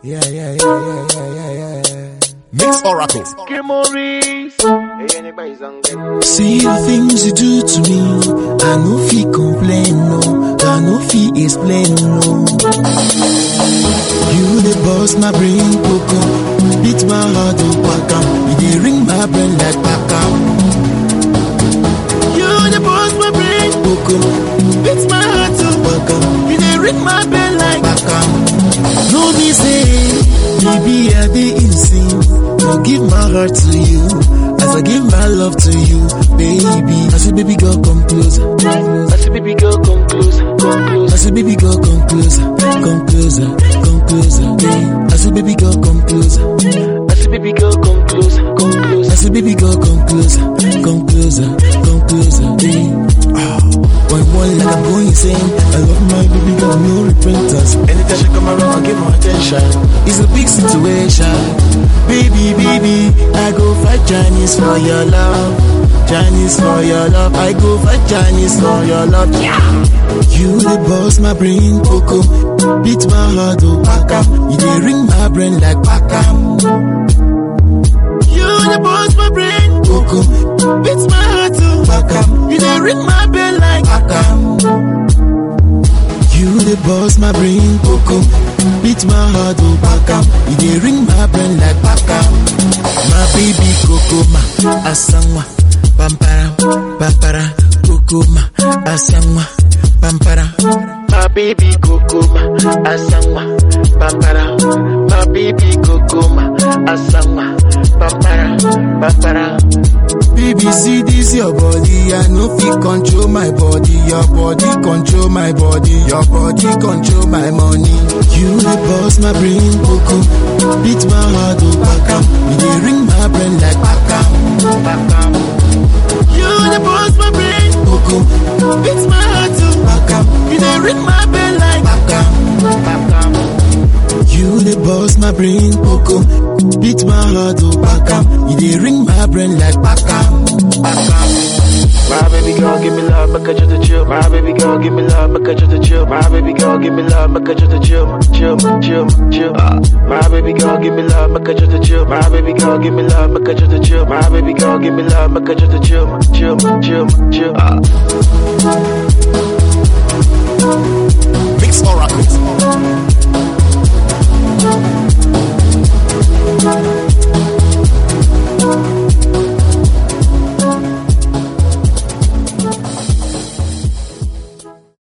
Yeah, yeah, yeah, yeah, yeah, yeah, yeah. Mix Oracle. See the things you do to me, I no fit complain, no, I no fit explain, no. You the boss, my brain coco, beat my heart oh paka, you dey ring my brain like paka. You the boss, my brain coco, beat my heart oh paka, you dey ring my brain like paka. No be say, maybe I dey insane, I give my heart to you. As I give my love to you, baby. I say, baby girl, come closer. I say, baby girl, come closer. Come closer. I say, baby girl, come closer. Come closer. Come closer. Yeah. I say, baby girl, come closer. I say, baby girl, come closer. Come closer. I say, baby girl, come closer. Come closer. Come closer. Yeah. Ah. One one like I'm going insane. I love my baby girl, no repentance. Anytime she come around, I give her attention. It's a big situation. Baby, baby, I go fight Chinese for your love. Chinese for your love. I go fight Chinese for your love. Yeah. You the boss, my brain coco. Beat my heart, oh paka. You dey ring my brain like paka. You the boss, my brain coco. Beat my heart, oh paka. You dey ring my brain like paka. You the boss, my brain coco. Beat my heart, oh paka. You dey ring my brain like paka. My baby coco ma asangwa pampara pampara coco ma asangwa pampara. My baby coco ma asangwa pampara. My baby coco ma asangwa pampara pampara. Baby, see this your body, I no fit control my body. Your body control my body. Your body control my money. You the boss, my brain coco. Beat my heart, oh paka. You dey ring my brain like paka. Paka. You the boss, my brain coco. Beat my heart, oh paka. You dey ring my brain like paka. Paka. You the boss, my brain coco. Beat my heart, oh paka. You dey ring my brain like paka. Paka. My baby girl, give me love, make her just a chill. My baby girl, give me love, make her just a chill. My baby girl, give me love, make her just a chill, chill, chill, chill. Ah. My baby girl, give me love, make her just a chill. My baby girl, give me love, make her just a chill. My baby girl, give me love, make her just a chill, chill, chill, chill. Ah.